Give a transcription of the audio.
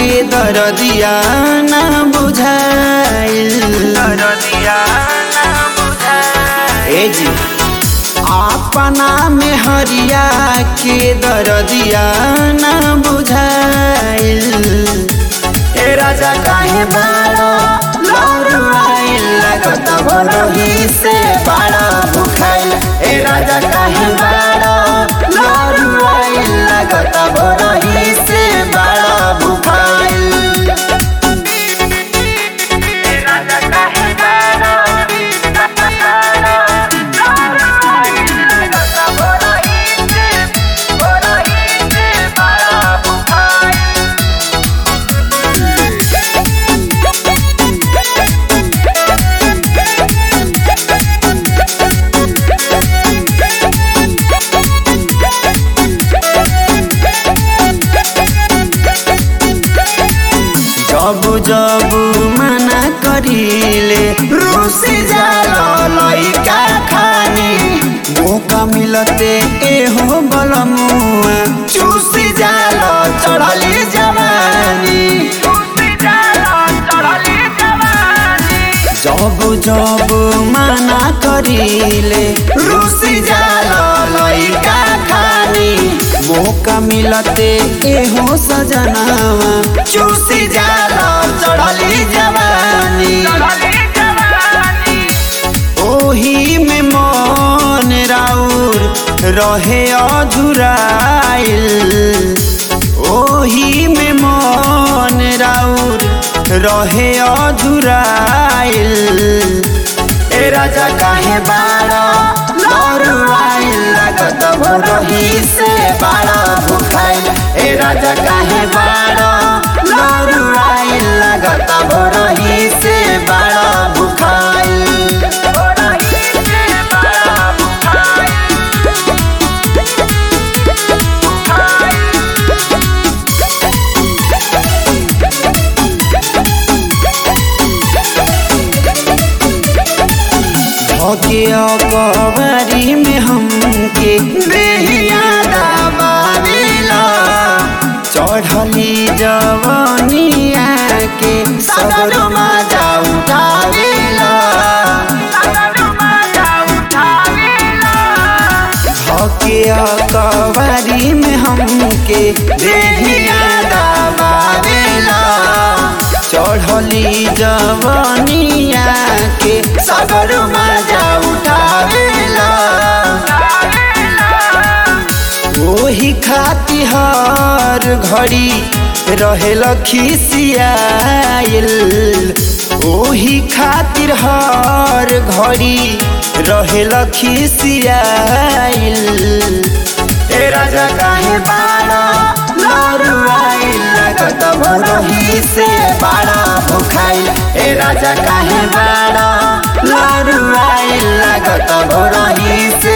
के दरदिया ना बुझाइल दरदिया ना बुझाइल ए जी अपना में हरिया के दरदिया ना बुझाइल ए राजा काहे बाड़ा लौरुआइल लगत भोरही से बाड़ा भुखाइल ए राजा काहे बाड़ा लौरुआइल लगत भोरही से बाड़ा भुखाइल ए राजा काहे बाड़ा लौरुआइल लगत भोरही से भोरही से बाड़ा भुखाइल जब जब मना करीले रूसी जाला लइका खानी मौका मिलते एहो बलमुआ चूसी जाला चढ़ली जवानी जब जब मना करीले रूसी जाला लइका खानी मौका मिलते एहो सजनावा चूसी जाला चढ़ली जवानी ओही में मन राउर रहे अधुराइल ओही में मन राउर रहे अधुराइल ए राजा काहे बाड़ा लौरुआइल लगत भोरही से बाड़ा भुखाइल ए राजा काहे बाड़ा लौरुआइल लगत भोरही से बाड़ा भुखाइल भोरही से बाड़ा भुखाइल धोके अकबरी में हमके बेहिया दबावेला चढ़ली जवनिया के सगर मजा उठावेला धोके अकबरी में हमके बेहिया दबावेला चढ़ली जवनिया के सगर मजा उठावेला ओही खाती हर घड़ी रहेल खिसियाइल ओही खातिर हर घड़ी रहेल खिसियाइल ए राजा काहे बाड़ा लौरुआइल लगत भोरही से बाड़ा भुखाइल ए राजा काहे बाड़ा लौरुआइल लगत भोरही से